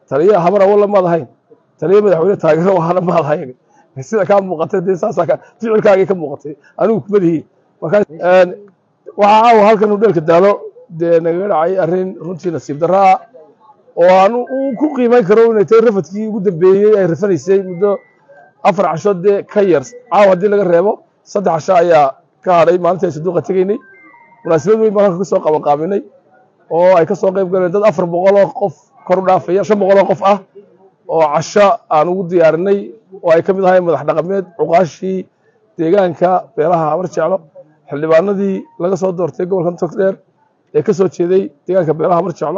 taliya habara walla maad ahayn taliya madaxweyne taageero ahana maad ahayn sida kaa muuqatay dee saasaa ka ficilkaagii ka muuqatay anigu kumadihi markaas waxaa caawa halkan u dheelka daalo dee nagaga dhacay arrin runtii nasiib darro ah oo aan uu ku qiimayn karo inay tahay rafadkii ugu dambeeyey ay rafanaysay muddo afar casho dee ka yar caawa haddii laga reebo saddex casho ayaa ka hadhay maalintii ay saduuqa tegaynay munaasabad weyn baan halka ka soo qabanqaabinay oo ay ka soo qayb galeen dad afar boqol oo qof kor u dhaafaya shan boqol oo qof ah oo casho aan ugu diyaarinay oo ay ka mid ahayn madax dhaqameed cuqaashii deegaanka beelaha habar jeclo xildhibaanadii laga soo doortay gobolkan togdheer ee ka soo jeeday deegaanka beelaha habar jeclo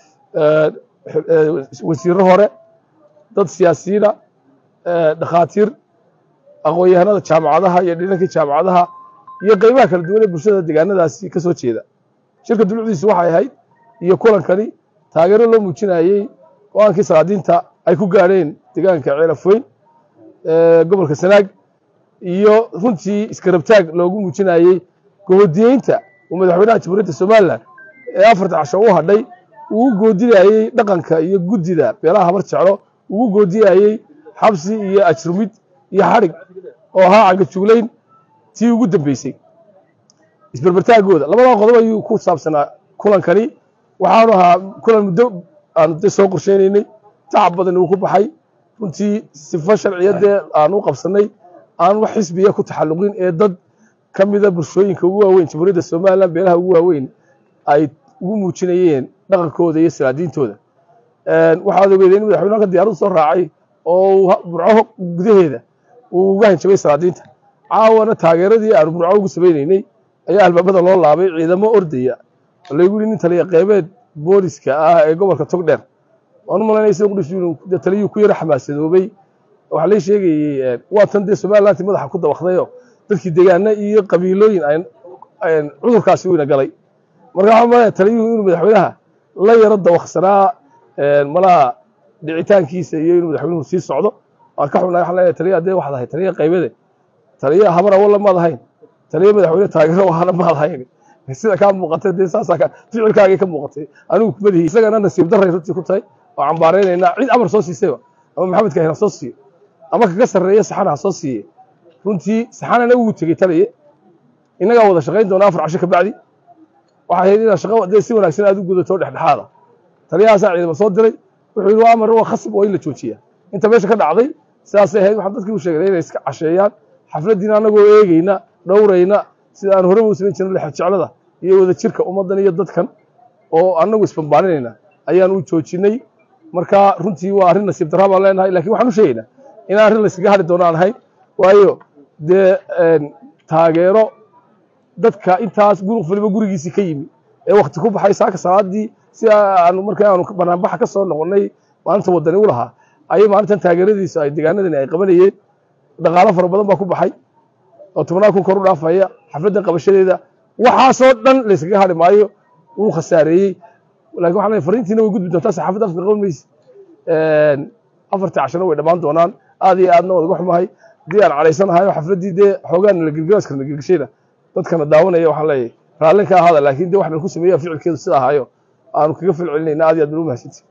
wasiirro hore dad siyaasiyiina dhakhaatiir aqoon-yahanada jaamacadaha iyo dhinankii jaamacadaha iyo qeybaha kala duwan ee bulshada deegaanadaasi ka soo jeeda shirka dulucdiisu waxay ahayd iyo kulankani taageero loo muujinayey go-aankii salaadiinta ay ku gaadheen deegaanka ceelafoyn gobolka sanaag iyo runtii iskarabtaag loogu muujinayey goodiyeynta uu madaxweynaha jamhuuriyadda somalilan ee afarta casho u hadhay uu goodinayey dhaqanka iyo guddida beelaha habar jeclo ugu goodinayey xabsi iyo ajrumid iyo xadhig oo ahaa cagajuglayn tii ugu dambeysay isberbertaagooda labadaa qodob ayuu ku saabsanaa kulankani waxaanu ahaa kulan muddo aanu de soo qorsheynaynay tacab badan uu ku baxay runtii sifo sharciyadee aan u qabsanay aan wax xisbiya ku taxalluqin ee dad ka mida bulshooyinka ugu waaweyn jamhuuriyadda somalilan beelaha ugu waaweyn ay ugu muujinayeen dhaqankooda iyo salaadiintooda waxaad ogeedeen in madaxweyne halka diyaaradu soo raacay oo burco gudaheeda uu uga hanjabay salaadiinta caawana taageeradii aanu burco ugu samaynaynay ayaa albaabada loo laabay ciidamo ordaya lagu yidhi nin taliya qeybeed booliska ah ee gobolka togdheer waan u malaynaysa qudhisu taliyuu ku yara xamaasadoobay waxaa lay sheegayey waa tan dee somalilanti madaxa ku dabakdayo dadkii deegaana iyo qabiilooyin cudurkaasi weyna galay marka waxaa malaya taliyuhu inuu madaxweynaha la yaro dawaksanaa malaha dhicitaankiisa iyo inuu madaxweynuhu sii socdo waan ka xunnahay waxaan leeyahay taliya dee waxaad ahay taliya qaybade taliya habara walla maad ahayn taliya madaxweyne taageero ahana maad ahayn sida kaa muuqatay dee saasaa ka ficilkaagii ka muuqatay anigu kumadihi isagana nasiib darray runtii ku tahay oo cambaaraynaynaa cid amar soo siisayba ama maxamed kahina soo siiyo ama kaga sarreeya saxana ha soo siiye runtii saxanana wuu tegey taliye innagaa wada shaqayn doona afar casho ka bacdi waxay ahayd inaad shaqo dee si wanaagsan aad u gudato dhexdhexaada taliyahaasaa ciidama soo diray wuxuu yidhi waa amar waa khasab oo in la joojiya inta meesha ka dhacday sidaasay ahayd waxaan dadkii u sheegay inay iska casheeyaan xafladdiina annagoo eegeyna dhowrayna sida aan horeba u samayn jirna lexjeclada iyo wada jirka ummaddan iyo dadkan oo annagu isbambaaninayna ayaan u joojinay marka runtii waa arrin nasiib darra baan leenahay lakin waxaan u sheegaynaa inaan arrin layskaga hadhi doono aan ahayn waayo dee taageero dadka intaas guruq waliba gurigiisii ka yimi ee wakti ku baxay saaka salaadii si aanu marka aanu banaanbaxa ka soo noqonnay maalinta wadani u lahaa ayay maalintan taageeradiisu ay deegaanadani ay qabanayeen dhaqaalo fara badan baa ku baxay oo tobnaa kun kor u dhaafaya xafladdan qabashadeeda waxaasoo dhan layskaga hadhi maayo wuu khasaareeyey lakin waxaan leeyahay fariintiina way gudbi doontaa saxaafadda afka qaban mayse afartii cashana way dhammaan doonaan aad iyo aadna waad uga xumahay haddii aan calaysanahay oo xafladdii dee xoogaan la gelgelaskar na gelgeshayna dadkana daawanaya waxaan leeyahay raallin ka ahaada laakiin dee wax nan ku sameeya ficilkeedu sida ahaayo aanu kaga fil celinayna aad iyo aad baan u mahadsantihi